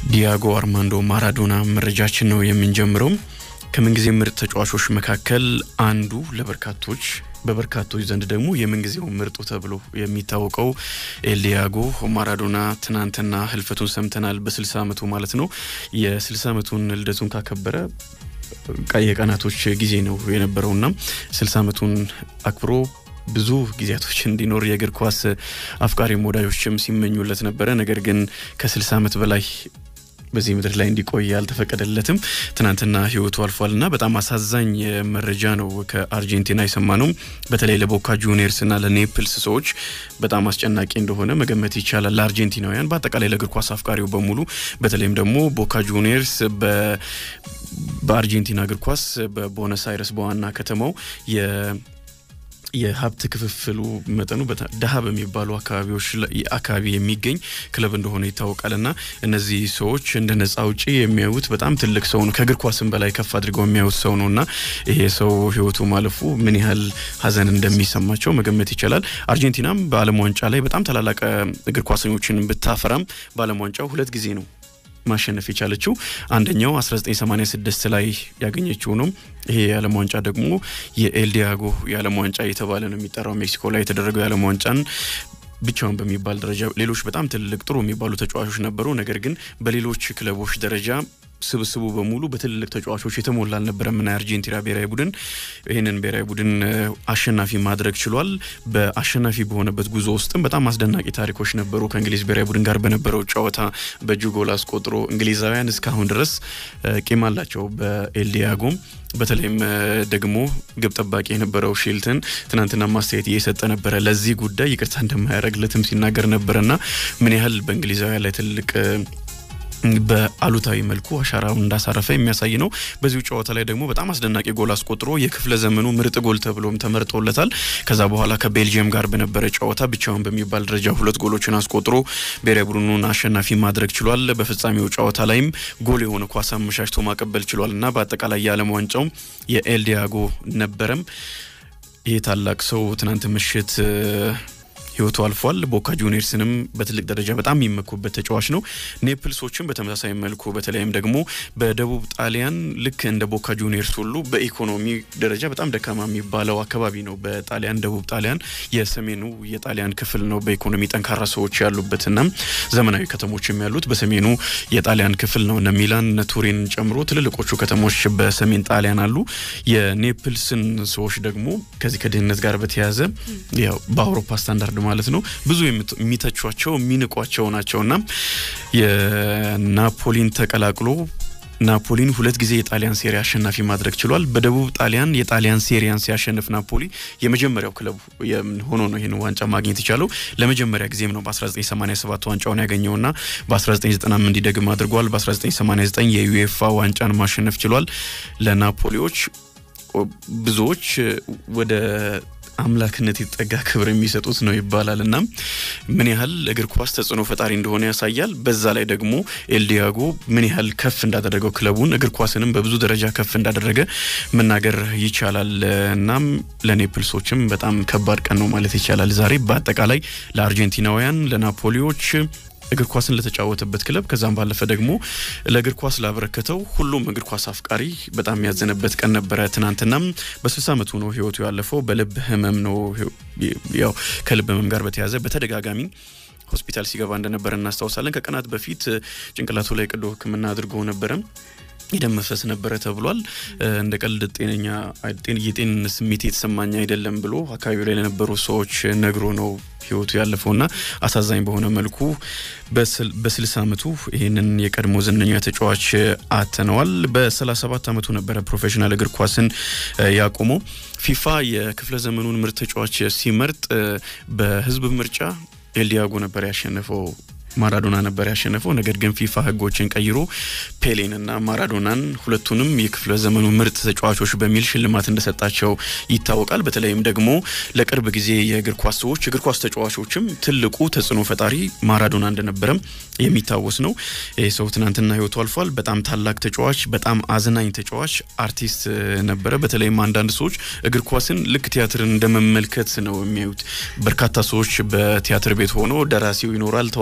ዲያጎ አርማንዶ ማራዶና መረጃችን ነው የምንጀምረው። ከምንጊዜ ምርጥ ተጫዋቾች መካከል አንዱ ለበርካቶች በበርካቶች ዘንድ ደግሞ የምንጊዜው ምርጡ ተብሎ የሚታወቀው ኤልዲያጎ ማራዶና ትናንትና ህልፈቱን ሰምተናል። በ60 ዓመቱ ማለት ነው። የ60 ዓመቱን ልደቱን ካከበረ የቀናቶች ጊዜ ነው የነበረውና 60 ዓመቱን አክብሮ ብዙ ጊዜያቶች እንዲኖር የእግር ኳስ አፍቃሪም ወዳጆችም ሲመኙለት ነበረ። ነገር ግን ከ60 ዓመት በላይ በዚህ ምድር ላይ እንዲቆይ አልተፈቀደለትም። ትናንትና ህይወቱ አልፏልና በጣም አሳዛኝ መረጃ ነው ከአርጀንቲና የሰማ ነው። በተለይ ለቦካ ጁኒየርስና ለኔፕልስ ሰዎች በጣም አስጨናቂ እንደሆነ መገመት ይቻላል። ለአርጀንቲናውያን፣ በአጠቃላይ ለእግር ኳስ አፍቃሪው በሙሉ በተለይም ደግሞ ቦካ ጁኒየርስ በአርጀንቲና እግር ኳስ በቦነስ አይረስ በዋና ከተማው የሀብት ክፍፍሉ መጠኑ ደሀ በሚባሉ አካባቢዎች አካባቢ የሚገኝ ክለብ እንደሆነ ይታወቃል። እና እነዚህ ሰዎች እንደ ነጻ አውጪ የሚያዩት በጣም ትልቅ ሰው ነው። ከእግር ኳስም በላይ ከፍ አድርገው የሚያዩት ሰው ነው እና ይሄ ሰው ህይወቱ ማለፉ ምን ያህል ሀዘን እንደሚሰማቸው መገመት ይቻላል። አርጀንቲናም በዓለም ዋንጫ ላይ በጣም ታላላቅ እግር ኳሰኞችን ብታፈራም በዓለም ዋንጫው ሁለት ጊዜ ነው ማሸነፍ የቻለችው አንደኛው 1986 ላይ ያገኘችው ነው። ይሄ የዓለም ዋንጫ ደግሞ የኤልዲያጎ የዓለም ዋንጫ የተባለ ነው የሚጠራው። ሜክሲኮ ላይ የተደረገው የዓለም ዋንጫን ብቻውን በሚባል ደረጃ ሌሎች በጣም ትልቅ ጥሩ የሚባሉ ተጫዋቾች ነበሩ። ነገር ግን በሌሎች ክለቦች ደረጃ ስብስቡ በሙሉ በትልልቅ ተጫዋቾች የተሞላ አልነበረም እና የአርጀንቲና ብሔራዊ ቡድን ይህንን ብሔራዊ ቡድን አሸናፊ ማድረግ ችሏል። በአሸናፊ በሆነበት ጉዞ ውስጥም በጣም አስደናቂ ታሪኮች ነበሩ። ከእንግሊዝ ብሔራዊ ቡድን ጋር በነበረው ጨዋታ በእጁ ጎል አስቆጥሮ እንግሊዛውያን እስካሁን ድረስ ቂም አላቸው በኤልዲያጎም በተለይም ደግሞ ግብ ጠባቂ የነበረው ሼልተን ትናንትና ማስተያየት እየሰጠ ነበረ። ለዚህ ጉዳይ ይቅርታ እንደማያደርግለትም ሲናገር ነበረና ምን ያህል በእንግሊዛውያን ላይ ትልቅ በአሉታዊ መልኩ አሻራውን እንዳሳረፈ የሚያሳይ ነው። በዚሁ ጨዋታ ላይ ደግሞ በጣም አስደናቂ ጎል አስቆጥሮ የክፍለ ዘመኑ ምርጥ ጎል ተብሎም ተመርጦለታል። ከዛ በኋላ ከቤልጅየም ጋር በነበረ ጨዋታ ብቻውን በሚባል ደረጃ ሁለት ጎሎችን አስቆጥሮ ብሔራዊ ቡድኑን አሸናፊ ማድረግ ችሏል። በፍጻሜው ጨዋታ ላይም ጎል የሆነ ኳስ አመሻሽቶ ማቀበል ችሏል እና በአጠቃላይ የዓለም ዋንጫው የኤልዲያጎ ነበረም። ይህ ታላቅ ሰው ትናንት ምሽት ህይወቱ አልፏል። ቦካ ጁኒየርስንም በትልቅ ደረጃ በጣም የሚመኩበት ተጫዋች ነው። ኔፕልሶችም በተመሳሳይ መልኩ በተለይም ደግሞ በደቡብ ጣሊያን ልክ እንደ ቦካ ጁኒየርስ ሁሉ በኢኮኖሚ ደረጃ በጣም ደካማ የሚባለው አካባቢ ነው። በጣሊያን ደቡብ ጣሊያን የሰሜኑ የጣሊያን ክፍል ነው። በኢኮኖሚ ጠንካራ ሰዎች ያሉበትና ዘመናዊ ከተሞችም ያሉት በሰሜኑ የጣሊያን ክፍል ነው። እነ ሚላን እነ ቱሪን ጨምሮ ትልልቆቹ ከተሞች በሰሜን ጣሊያን አሉ። የኔፕልስን ሰዎች ደግሞ ከዚህ ከድህነት ጋር በተያያዘ ያው በአውሮፓ ስታንዳርድ ማለት ነው ብዙ የሚተቿቸው የሚንቋቸው ናቸውና የናፖሊን ተቀላቅሎ ናፖሊን ሁለት ጊዜ የጣሊያን ሴሪ አሸናፊ ማድረግ ችሏል። በደቡብ ጣሊያን የጣሊያን ሴሪያን ሲያሸንፍ ናፖሊ የመጀመሪያው ክለብ ሆኖ ነው ይህን ዋንጫ ማግኘት የቻለው። ለመጀመሪያ ጊዜም ነው በ1987 ዋንጫውን ያገኘውና በ1990 እንዲደግም አድርጓል። በ1989 የዩኤፋ ዋንጫን ማሸነፍ ችሏል። ለናፖሊዎች ብዙዎች ወደ አምላክነት የተጠጋ ክብር የሚሰጡት ነው ይባላል እና ምን ያህል እግር ኳስ ተጽዕኖ ፈጣሪ እንደሆነ ያሳያል። በዛ ላይ ደግሞ ኤልዲያጎ ምን ያህል ከፍ እንዳደረገው ክለቡን እግር ኳስንም በብዙ ደረጃ ከፍ እንዳደረገ መናገር ይቻላል። እናም ለኔፕልሶችም በጣም ከባድ ቀን ነው ማለት ይቻላል ዛሬ በአጠቃላይ ለአርጀንቲናውያን፣ ለናፖሊዎች እግር ኳስን ለተጫወተበት ክለብ ከዛም ባለፈ ደግሞ ለእግር ኳስ ላበረከተው ሁሉም እግር ኳስ አፍቃሪ በጣም ያዘነበት ቀን ነበረ። ትናንትናም በስልሳ ዓመቱ ነው ህይወቱ ያለፈው። በልብ ህመም ነው። ያው ከልብ ህመም ጋር በተያያዘ በተደጋጋሚ ሆስፒታል ሲገባ እንደነበረ እናስታውሳለን። ከቀናት በፊት ጭንቅላቱ ላይ ቀዶ ሕክምና አድርጎ ነበረ። የደም መፍሰስ ነበረ ተብሏል። እንደ ቀልድ ጤነኛ የጤንነት ስሜት የተሰማኝ አይደለም ብሎ አካባቢው ላይ ለነበሩ ሰዎች ነግሮ ነው ህይወቱ ያለፈውና አሳዛኝ በሆነ መልኩ በስልሳ ዓመቱ ይህንን የቀድሞ ዝነኛ ተጫዋች አተነዋል። በ37 ዓመቱ ነበረ ፕሮፌሽናል እግር ኳስን ያቆመው። ፊፋ የክፍለ ዘመኑን ምርጥ ተጫዋች ሲመርጥ በህዝብ ምርጫ ኤልዲያጎ ነበር ያሸነፈው ማራዶና ነበር ያሸነፈው። ነገር ግን ፊፋ ህጎችን ቀይሮ ፔሌንና ማራዶናን ሁለቱንም የክፍለ ዘመኑ ምርጥ ተጫዋቾች በሚል ሽልማት እንደሰጣቸው ይታወቃል። በተለይም ደግሞ ለቅርብ ጊዜ የእግር ኳስ ሰዎች እግር ኳስ ተጫዋቾችም ትልቁ ተጽዕኖ ፈጣሪ ማራዶና እንደነበረም የሚታወስ ነው። ይህ ሰው ትናንትና ህይወቱ አልፏል። በጣም ታላቅ ተጫዋች፣ በጣም አዝናኝ ተጫዋች፣ አርቲስት ነበረ። በተለይም አንዳንድ ሰዎች እግር ኳስን ልክ ቲያትርን እንደመመልከት ነው የሚያዩት። በርካታ ሰዎች በቲያትር ቤት ሆኖ ደራሲው ይኖራል፣ ተዋናዮቹ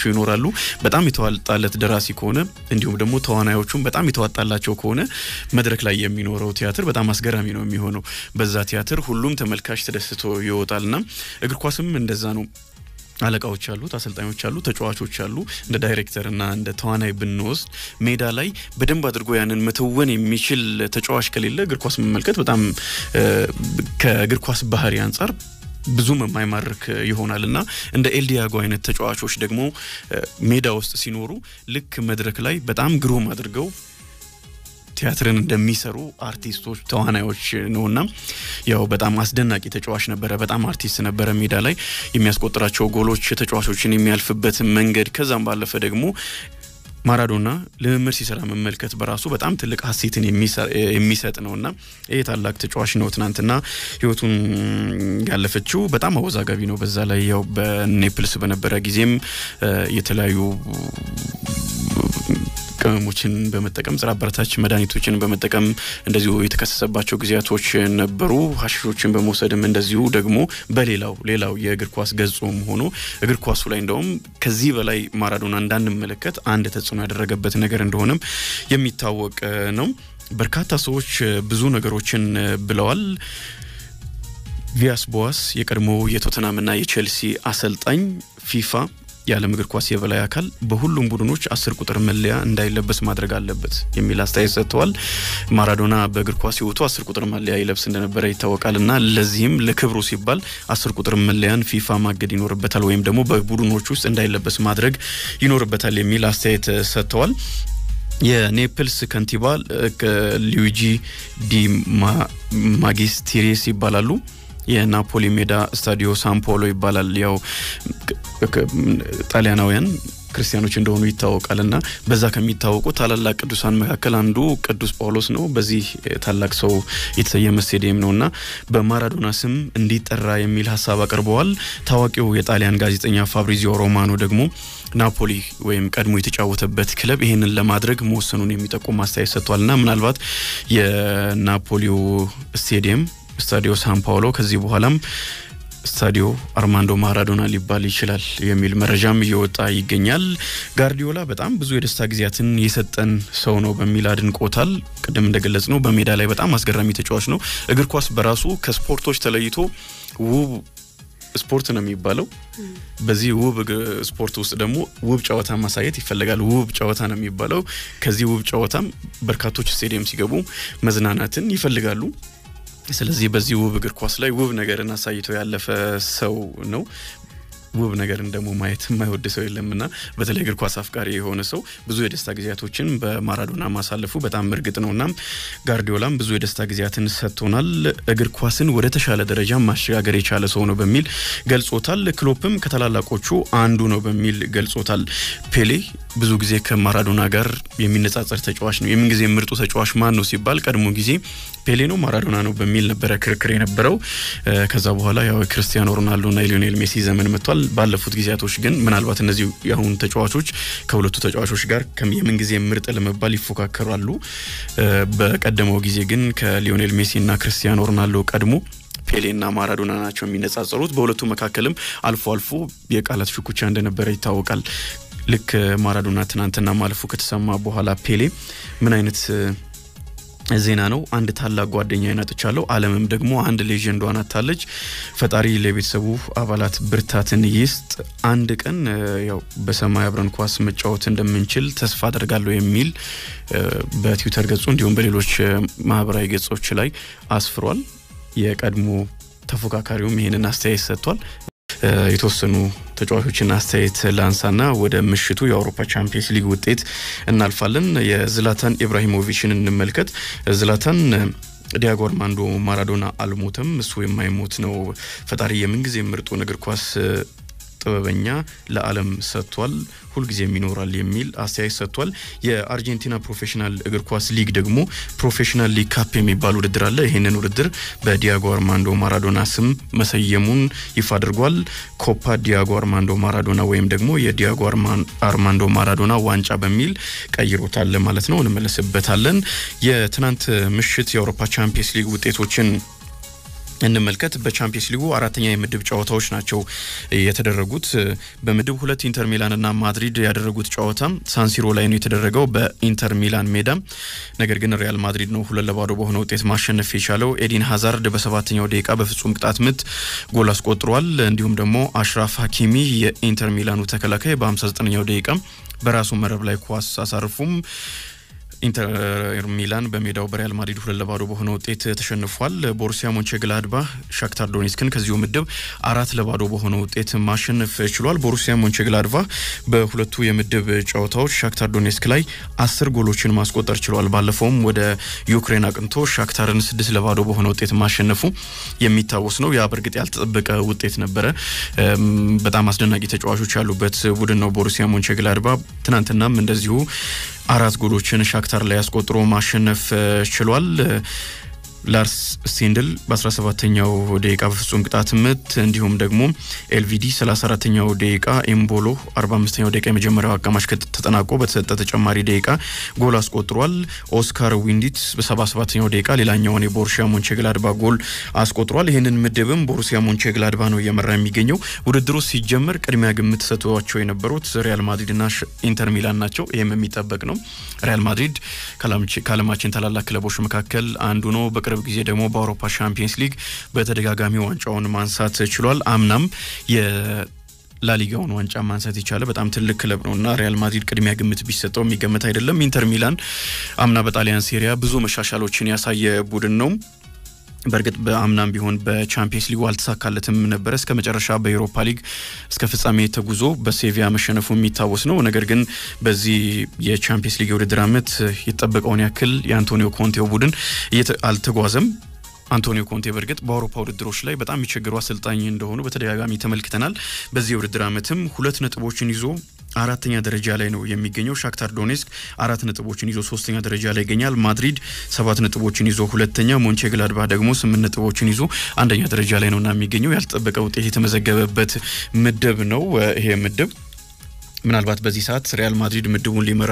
ይኖራሉ። በጣም የተዋጣለት ደራሲ ከሆነ እንዲሁም ደግሞ ተዋናዮቹም በጣም የተዋጣላቸው ከሆነ መድረክ ላይ የሚኖረው ቲያትር በጣም አስገራሚ ነው የሚሆነው። በዛ ቲያትር ሁሉም ተመልካች ተደስቶ ይወጣልና እግር ኳስም እንደዛ ነው። አለቃዎች አሉት፣ አሰልጣኞች አሉ፣ ተጫዋቾች አሉ። እንደ ዳይሬክተር እና እንደ ተዋናይ ብንወስድ ሜዳ ላይ በደንብ አድርጎ ያንን መተወን የሚችል ተጫዋች ከሌለ እግር ኳስ መመልከት በጣም ከእግር ኳስ ባህሪ አንጻር ብዙም የማይማርክ ይሆናል እና እንደ ኤልዲያጎ አይነት ተጫዋቾች ደግሞ ሜዳ ውስጥ ሲኖሩ ልክ መድረክ ላይ በጣም ግሩም አድርገው ቲያትርን እንደሚሰሩ አርቲስቶች፣ ተዋናዮች ነውና ያው በጣም አስደናቂ ተጫዋች ነበረ። በጣም አርቲስት ነበረ። ሜዳ ላይ የሚያስቆጥራቸው ጎሎች ተጫዋቾችን የሚያልፍበት መንገድ ከዛም ባለፈ ደግሞ ማራዶና ልምምድ ሲሰራ መመልከት በራሱ በጣም ትልቅ ሀሴትን የሚሰጥ ነውና ይህ ታላቅ ተጫዋች ነው። ትናንትና ህይወቱን ያለፈችው በጣም አወዛጋቢ ነው። በዛ ላይ ያው በኔፕልስ በነበረ ጊዜም የተለያዩ ቅመሞችን በመጠቀም ጸረ አበረታች መድኃኒቶችን በመጠቀም እንደዚሁ የተከሰሰባቸው ጊዜያቶች ነበሩ። ሀሺሾችን በመውሰድም እንደዚሁ ደግሞ በሌላው ሌላው የእግር ኳስ ገጾም ሆኖ እግር ኳሱ ላይ እንደውም ከዚህ በላይ ማራዶና እንዳንመለከት አንድ ተጽዕኖ ያደረገበት ነገር እንደሆነም የሚታወቅ ነው። በርካታ ሰዎች ብዙ ነገሮችን ብለዋል። ቪያስ ቦዋስ የቀድሞ የቶተናምና የቼልሲ አሰልጣኝ ፊፋ የዓለም እግር ኳስ የበላይ አካል በሁሉም ቡድኖች አስር ቁጥር መለያ እንዳይለበስ ማድረግ አለበት የሚል አስተያየት ሰጥተዋል። ማራዶና በእግር ኳስ ሕይወቱ አስር ቁጥር መለያ ይለብስ እንደነበረ ይታወቃል እና ለዚህም ለክብሩ ሲባል አስር ቁጥር መለያን ፊፋ ማገድ ይኖርበታል ወይም ደግሞ በቡድኖች ውስጥ እንዳይለበስ ማድረግ ይኖርበታል የሚል አስተያየት ሰጥተዋል። የኔፕልስ ከንቲባ ሉዊጂ ዲ ማጊስቲሬስ ይባላሉ። የናፖሊ ሜዳ ስታዲዮ ሳምፖሎ ይባላል። ያው ጣሊያናውያን ክርስቲያኖች እንደሆኑ ይታወቃል እና በዛ ከሚታወቁ ታላላቅ ቅዱሳን መካከል አንዱ ቅዱስ ጳውሎስ ነው። በዚህ ታላቅ ሰው የተሰየመ ስቴዲየም ነው እና በማራዶና ስም እንዲጠራ የሚል ሀሳብ አቅርበዋል። ታዋቂው የጣሊያን ጋዜጠኛ ፋብሪዚዮ ሮማኖ ደግሞ ናፖሊ ወይም ቀድሞ የተጫወተበት ክለብ ይህንን ለማድረግ መወሰኑን የሚጠቁም አስተያየት ሰጥቷል እና ምናልባት የናፖሊው ስቴዲየም ስታዲዮ ሳን ፓውሎ ከዚህ በኋላም ስታዲዮ አርማንዶ ማራዶና ሊባል ይችላል የሚል መረጃም እየወጣ ይገኛል። ጋርዲዮላ በጣም ብዙ የደስታ ጊዜያትን የሰጠን ሰው ነው በሚል አድንቆታል። ቅድም እንደገለጽ ነው በሜዳ ላይ በጣም አስገራሚ ተጫዋች ነው። እግር ኳስ በራሱ ከስፖርቶች ተለይቶ ውብ ስፖርት ነው የሚባለው። በዚህ ውብ ስፖርት ውስጥ ደግሞ ውብ ጨዋታ ማሳየት ይፈልጋል። ውብ ጨዋታ ነው የሚባለው። ከዚህ ውብ ጨዋታም በርካቶች ስቴዲየም ሲገቡ መዝናናትን ይፈልጋሉ። ስለዚህ በዚህ ውብ እግር ኳስ ላይ ውብ ነገርን አሳይቶ ያለፈ ሰው ነው። ውብ ነገርን ደግሞ ማየት የማይወድ ሰው የለምና በተለይ እግር ኳስ አፍቃሪ የሆነ ሰው ብዙ የደስታ ጊዜያቶችን በማራዶና ማሳለፉ በጣም እርግጥ ነው። እናም ጋርዲዮላም ብዙ የደስታ ጊዜያትን ሰጥቶናል፣ እግር ኳስን ወደ ተሻለ ደረጃ ማሸጋገር የቻለ ሰው ነው በሚል ገልጾታል። ክሎፕም ከታላላቆቹ አንዱ ነው በሚል ገልጾታል። ፔሌ ብዙ ጊዜ ከማራዶና ጋር የሚነጻጸር ተጫዋች ነው። የምን ጊዜ ምርጡ ተጫዋች ማን ነው ሲባል ቀድሞ ጊዜ ፔሌ ነው ማራዶና ነው በሚል ነበረ ክርክር የነበረው። ከዛ በኋላ ያው ክርስቲያኖ ሮናልዶና የሊዮኔል ሜሲ ዘመን መጥቷል። ባለፉት ጊዜያቶች ግን ምናልባት እነዚህ የአሁኑ ተጫዋቾች ከሁለቱ ተጫዋቾች ጋር የምን ጊዜ ምርጥ ለመባል ይፎካከራሉ። በቀደመው ጊዜ ግን ከሊዮኔል ሜሲና ክርስቲያኖ ሮናልዶ ቀድሞ ፔሌና ማራዶና ናቸው የሚነጻጸሩት። በሁለቱ መካከልም አልፎ አልፎ የቃላት ሽኩቻ እንደነበረ ይታወቃል። ልክ ማራዶና ትናንትና ማለፉ ከተሰማ በኋላ ፔሌ ምን አይነት ዜና ነው። አንድ ታላቅ ጓደኛ ይናጥቻለሁ፣ ዓለምም ደግሞ አንድ ሌጀንዷን አታለች። ፈጣሪ ለቤተሰቡ አባላት ብርታትን ይስጥ። አንድ ቀን ያው በሰማይ አብረን ኳስ መጫወት እንደምንችል ተስፋ አደርጋለሁ የሚል በትዊተር ገጹ እንዲሁም በሌሎች ማህበራዊ ገጾች ላይ አስፍሯል። የቀድሞ ተፎካካሪውም ይህንን አስተያየት ሰጥቷል። የተወሰኑ ተጫዋቾችን አስተያየት ላንሳና ወደ ምሽቱ የአውሮፓ ቻምፒየንስ ሊግ ውጤት እናልፋለን። የዝላታን ኢብራሂሞቪችን እንመልከት። ዝላታን ዲያጎ አርማንዶ ማራዶና አልሞተም፣ እሱ የማይሞት ነው። ፈጣሪ የምንጊዜ ምርጡን እግር ኳስ ጥበበኛ ለዓለም ሰጥቷል፣ ሁልጊዜም ይኖራል የሚል አስተያየት ሰጥቷል። የአርጀንቲና ፕሮፌሽናል እግር ኳስ ሊግ ደግሞ ፕሮፌሽናል ሊግ ካፕ የሚባል ውድድር አለ። ይህንን ውድድር በዲያጎ አርማንዶ ማራዶና ስም መሰየሙን ይፋ አድርጓል። ኮፓ ዲያጎ አርማንዶ ማራዶና ወይም ደግሞ የዲያጎ አርማንዶ ማራዶና ዋንጫ በሚል ቀይሮታል ማለት ነው። እንመለስበታለን። የትናንት ምሽት የአውሮፓ ቻምፒየንስ ሊግ ውጤቶችን እንመልከት። በቻምፒየንስ ሊጉ አራተኛ የምድብ ጨዋታዎች ናቸው የተደረጉት። በምድብ ሁለት ኢንተር ሚላንና ማድሪድ ያደረጉት ጨዋታ ሳንሲሮ ላይ ነው የተደረገው በኢንተር ሚላን ሜዳ። ነገር ግን ሪያል ማድሪድ ነው ሁለት ለባዶ በሆነ ውጤት ማሸነፍ የቻለው። ኤዲን ሀዛርድ በሰባተኛው ደቂቃ በፍጹም ቅጣት ምት ጎል አስቆጥሯል። እንዲሁም ደግሞ አሽራፍ ሀኪሚ የኢንተር ሚላኑ ተከላካይ በ59ኛው ደቂቃ በራሱ መረብ ላይ ኳስ አሳርፉም ኢንተር ሚላን በሜዳው በሪያል ማድሪድ ሁለት ለባዶ በሆነ ውጤት ተሸንፏል። ቦሩሲያ ሞንቸግላድባ ሻክታር ዶኔስክን ከዚሁ ምድብ አራት ለባዶ በሆነ ውጤት ማሸነፍ ችሏል። ቦሩሲያ ሞንቸግላድባ በሁለቱ የምድብ ጨዋታዎች ሻክታር ዶኔስክ ላይ አስር ጎሎችን ማስቆጠር ችሏል። ባለፈውም ወደ ዩክሬን አቅንቶ ሻክታርን ስድስት ለባዶ በሆነ ውጤት ማሸነፉ የሚታወስ ነው። ያ በእርግጥ ያልተጠበቀ ውጤት ነበረ። በጣም አስደናቂ ተጫዋቾች ያሉበት ቡድን ነው ቦሩሲያ ሞንቸግላድባ። ትናንትናም እንደዚሁ አራት ጎሎችን ሻክታር ላይ አስቆጥሮ ማሸነፍ ችሏል። ላርስ ስቴንድል በ17ኛው ደቂቃ በፍጹም ቅጣት ምት እንዲሁም ደግሞ ኤልቪዲ 34ኛው ደቂቃ ኤምቦሎ 45ኛው ደቂቃ የመጀመሪያው አጋማሽ ተጠናቆ በተሰጠ ተጨማሪ ደቂቃ ጎል አስቆጥሯል። ኦስካር ዊንዲት በ77ኛው ደቂቃ ሌላኛውን የቦሩሲያ ሞንቼግላድባ ጎል አስቆጥሯል። ይህንን ምድብም ቦሩሲያ ሞንቼግላድባ ነው እየመራ የሚገኘው። ውድድሩ ሲጀመር ቅድሚያ ግምት ሰጥቷቸው የነበሩት ሪያል ማድሪድና ኢንተር ሚላን ናቸው። ይህም የሚጠበቅ ነው። ሪያል ማድሪድ ከዓለማችን ታላላቅ ክለቦች መካከል አንዱ ነው። በቅርብ ጊዜ ደግሞ በአውሮፓ ሻምፒየንስ ሊግ በተደጋጋሚ ዋንጫውን ማንሳት ችሏል። አምናም ላሊጋውን ዋንጫ ማንሳት የቻለ በጣም ትልቅ ክለብ ነው እና ሪያል ማድሪድ ቅድሚያ ግምት ቢሰጠው የሚገመት አይደለም። ኢንተር ሚላን አምና በጣሊያን ሴሪያ ብዙ መሻሻሎችን ያሳየ ቡድን ነው። በእርግጥ በአምናም ቢሆን በቻምፒየንስ ሊጉ አልተሳካለትም ነበረ። እስከ መጨረሻ በኤሮፓ ሊግ እስከ ፍጻሜ ተጉዞ በሴቪያ መሸነፉ የሚታወስ ነው። ነገር ግን በዚህ የቻምፒየንስ ሊግ የውድድር ዓመት የተጠበቀውን ያክል የአንቶኒዮ ኮንቴው ቡድን አልተጓዘም። አንቶኒዮ ኮንቴ በእርግጥ በአውሮፓ ውድድሮች ላይ በጣም የሚቸገሩ አሰልጣኝ እንደሆኑ በተደጋጋሚ ተመልክተናል። በዚህ የውድድር ዓመትም ሁለት ነጥቦችን ይዞ አራተኛ ደረጃ ላይ ነው የሚገኘው። ሻክታር ዶኔስክ አራት ነጥቦችን ይዞ ሶስተኛ ደረጃ ላይ ይገኛል። ማድሪድ ሰባት ነጥቦችን ይዞ ሁለተኛ፣ ሞንቼ ግላድባ ደግሞ ስምንት ነጥቦችን ይዞ አንደኛ ደረጃ ላይ ነው እና የሚገኘው ያልተጠበቀ ውጤት የተመዘገበበት ምድብ ነው ይሄ ምድብ። ምናልባት በዚህ ሰዓት ሪያል ማድሪድ ምድቡን ሊመራ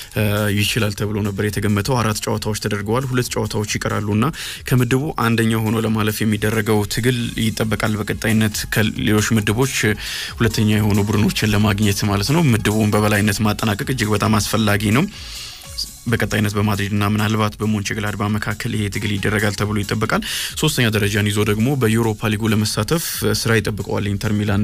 ይችላል ተብሎ ነበር የተገመተው። አራት ጨዋታዎች ተደርገዋል። ሁለት ጨዋታዎች ይቀራሉና ከምድቡ አንደኛ ሆኖ ለማለፍ የሚደረገው ትግል ይጠበቃል። በቀጣይነት ከሌሎች ምድቦች ሁለተኛ የሆኑ ቡድኖችን ለማግኘት ማለት ነው። ምድቡን በበላይነት ማጠናቀቅ እጅግ በጣም አስፈላጊ ነው። በቀጣይነት በማድሪድና ምናልባት በሞንቼግላድባ መካከል ይሄ ትግል ይደረጋል ተብሎ ይጠበቃል። ሶስተኛ ደረጃን ይዞ ደግሞ በዩሮፓ ሊጉ ለመሳተፍ ስራ ይጠብቀዋል ኢንተር ሚላን።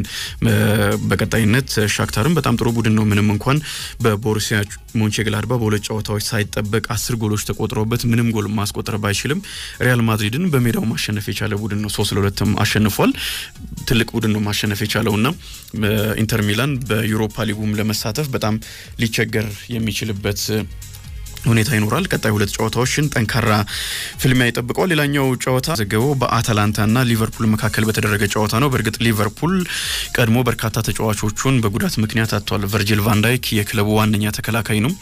በቀጣይነት ሻክታርም በጣም ጥሩ ቡድን ነው። ምንም እንኳን በቦሩሲያ ሞንቼግላድባ በሁለት ጨዋታዎች ሳይጠበቅ አስር ጎሎች ተቆጥረውበት ምንም ጎል ማስቆጠር ባይችልም ሪያል ማድሪድን በሜዳው ማሸነፍ የቻለ ቡድን ነው። ሶስት ለሁለትም አሸንፏል። ትልቅ ቡድን ነው ማሸነፍ የቻለውና ኢንተር ሚላን በዩሮፓ ሊጉም ለመሳተፍ በጣም ሊቸገር የሚችልበት ሁኔታ ይኖራል። ቀጣይ ሁለት ጨዋታዎችን ጠንካራ ፍልሚያ ይጠብቀዋል። ሌላኛው ጨዋታ ዘገበው በአታላንታና ሊቨርፑል መካከል በተደረገ ጨዋታ ነው። በእርግጥ ሊቨርፑል ቀድሞ በርካታ ተጫዋቾቹን በጉዳት ምክንያት አጥቷል። ቨርጂል ቫንዳይክ የክለቡ ዋነኛ ተከላካይ ነው።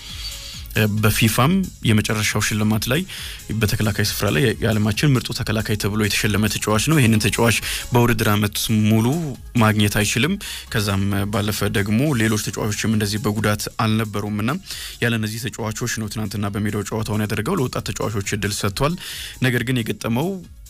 በፊፋም የመጨረሻው ሽልማት ላይ በተከላካይ ስፍራ ላይ የዓለማችን ምርጡ ተከላካይ ተብሎ የተሸለመ ተጫዋች ነው። ይህንን ተጫዋች በውድድር ዓመት ሙሉ ማግኘት አይችልም። ከዛም ባለፈ ደግሞ ሌሎች ተጫዋቾችም እንደዚህ በጉዳት አልነበሩም እና ያለ እነዚህ ተጫዋቾች ነው ትናንትና በሜዳው ጨዋታውን ያደረገው። ለወጣት ተጫዋቾች እድል ሰጥቷል። ነገር ግን የገጠመው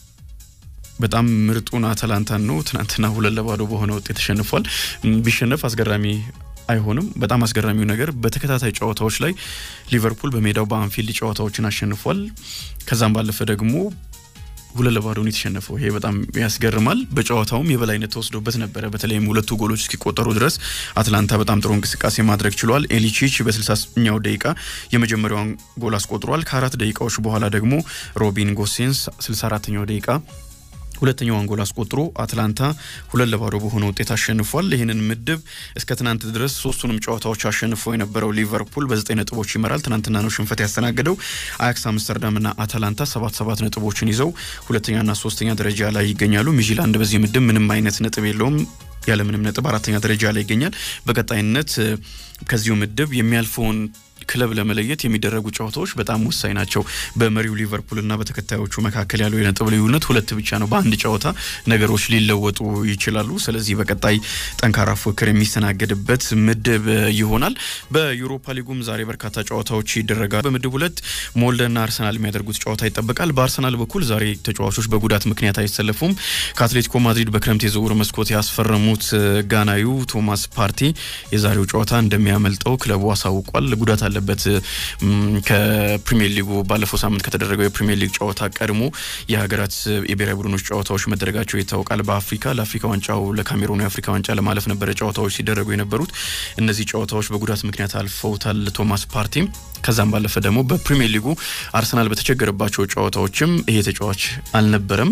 በጣም ምርጡን አታላንታን ነው። ትናንትና ሁለት ለባዶ በሆነ ውጤት ተሸንፏል። ቢሸነፍ አስገራሚ አይሆንም። በጣም አስገራሚው ነገር በተከታታይ ጨዋታዎች ላይ ሊቨርፑል በሜዳው በአንፊልድ ጨዋታዎችን አሸንፏል። ከዛም ባለፈ ደግሞ ሁለት ለባዶን የተሸነፈው ይሄ በጣም ያስገርማል። በጨዋታውም የበላይነት ተወስዶበት ነበረ። በተለይም ሁለቱ ጎሎች እስኪቆጠሩ ድረስ አትላንታ በጣም ጥሩ እንቅስቃሴ ማድረግ ችሏል። ኤሊቺች በ60ኛው ደቂቃ የመጀመሪያውን ጎል አስቆጥሯል። ከአራት ደቂቃዎች በኋላ ደግሞ ሮቢን ጎሴንስ 64ኛው ደቂቃ ሁለተኛውን ጎል አስቆጥሮ አትላንታ ሁለት ለባዶ በሆነ ውጤት አሸንፏል። ይህንን ምድብ እስከ ትናንት ድረስ ሶስቱንም ጨዋታዎች አሸንፎ የነበረው ሊቨርፑል በዘጠኝ ነጥቦች ይመራል። ትናንትና ነው ሽንፈት ያስተናገደው። አያክስ አምስተርዳምና አታላንታ ሰባት ሰባት ነጥቦችን ይዘው ሁለተኛና ሶስተኛ ደረጃ ላይ ይገኛሉ። ሚዥላንድ በዚህ ምድብ ምንም አይነት ነጥብ የለውም። ያለምንም ነጥብ አራተኛ ደረጃ ላይ ይገኛል። በቀጣይነት ከዚሁ ምድብ የሚያልፈውን ክለብ ለመለየት የሚደረጉ ጨዋታዎች በጣም ወሳኝ ናቸው። በመሪው ሊቨርፑልና በተከታዮቹ መካከል ያለው የነጥብ ልዩነት ሁለት ብቻ ነው። በአንድ ጨዋታ ነገሮች ሊለወጡ ይችላሉ። ስለዚህ በቀጣይ ጠንካራ ፉክክር የሚስተናገድበት ምድብ ይሆናል። በዩሮፓ ሊጉም ዛሬ በርካታ ጨዋታዎች ይደረጋሉ። በምድብ ሁለት ሞልደና አርሰናል የሚያደርጉት ጨዋታ ይጠበቃል። በአርሰናል በኩል ዛሬ ተጫዋቾች በጉዳት ምክንያት አይሰለፉም። ከአትሌቲኮ ማድሪድ በክረምት የዝውውር መስኮት ያስፈረሙት ጋናዩ ቶማስ ፓርቲ የዛሬው ጨዋታ እንደሚያመልጠው ክለቡ አሳውቋል። ጉዳት አለበት። ከፕሪሚየር ሊጉ ባለፈው ሳምንት ከተደረገው የፕሪሚየር ሊግ ጨዋታ ቀድሞ የሀገራት የብሔራዊ ቡድኖች ጨዋታዎች መደረጋቸው ይታወቃል። በአፍሪካ ለአፍሪካ ዋንጫው ለካሜሩን የአፍሪካ ዋንጫ ለማለፍ ነበረ ጨዋታዎች ሲደረጉ የነበሩት። እነዚህ ጨዋታዎች በጉዳት ምክንያት አልፈውታል ቶማስ ፓርቲም። ከዛም ባለፈ ደግሞ በፕሪሚየር ሊጉ አርሰናል በተቸገረባቸው ጨዋታዎችም ይሄ ተጫዋች አልነበረም።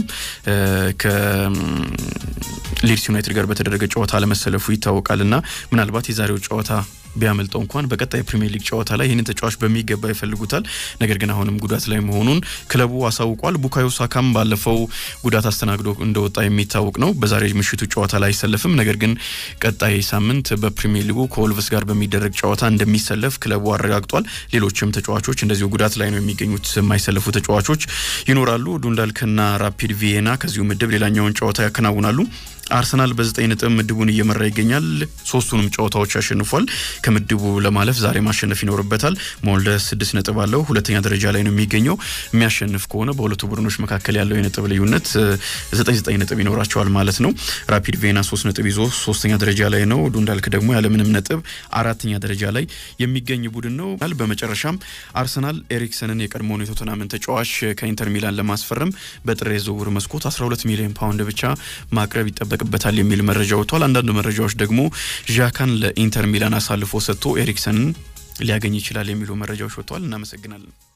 ከሊድስ ዩናይትድ ጋር በተደረገ ጨዋታ አለመሰለፉ ይታወቃል እና ምናልባት የዛሬው ጨዋታ ቢያመልጠው እንኳን በቀጣይ ፕሪሚየር ሊግ ጨዋታ ላይ ይህንን ተጫዋች በሚገባ ይፈልጉታል። ነገር ግን አሁንም ጉዳት ላይ መሆኑን ክለቡ አሳውቋል። ቡካዮ ሳካም ባለፈው ጉዳት አስተናግዶ እንደወጣ የሚታወቅ ነው። በዛሬ ምሽቱ ጨዋታ ላይ አይሰለፍም። ነገር ግን ቀጣይ ሳምንት በፕሪሚየር ሊጉ ከወልቭስ ጋር በሚደረግ ጨዋታ እንደሚሰለፍ ክለቡ አረጋግጧል። ሌሎችም ተጫዋቾች እንደዚሁ ጉዳት ላይ ነው የሚገኙት። የማይሰለፉ ተጫዋቾች ይኖራሉ። ዱንዳልክና ራፒድ ቪየና ከዚሁ ምድብ ሌላኛውን ጨዋታ ያከናውናሉ። አርሰናል በዘጠኝ ነጥብ ምድቡን እየመራ ይገኛል። ሶስቱንም ጨዋታዎች አሸንፏል። ከምድቡ ለማለፍ ዛሬ ማሸነፍ ይኖርበታል። ሞልደ ስድስት ነጥብ አለው፣ ሁለተኛ ደረጃ ላይ ነው የሚገኘው። የሚያሸንፍ ከሆነ በሁለቱ ቡድኖች መካከል ያለው የነጥብ ልዩነት ዘጠኝ ዘጠኝ ነጥብ ይኖራቸዋል ማለት ነው። ራፒድ ቬና ሶስት ነጥብ ይዞ ሶስተኛ ደረጃ ላይ ነው። ዱንዳልክ ደግሞ ያለምንም ነጥብ አራተኛ ደረጃ ላይ የሚገኝ ቡድን ነው። በመጨረሻም አርሰናል ኤሪክሰንን የቀድሞውን የቶተናምን ተጫዋች ከኢንተር ሚላን ለማስፈረም በጥር የዝውውር መስኮት 12 ሚሊዮን ፓውንድ ብቻ ማቅረብ ይጠበቅበታል የሚል መረጃ ወጥቷል። አንዳንድ መረጃዎች ደግሞ ዣካን ለኢንተር ሚላን አሳልፎ ሰጥቶ ኤሪክሰንን ሊያገኝ ይችላል የሚሉ መረጃዎች ወጥተዋል። እናመሰግናለን።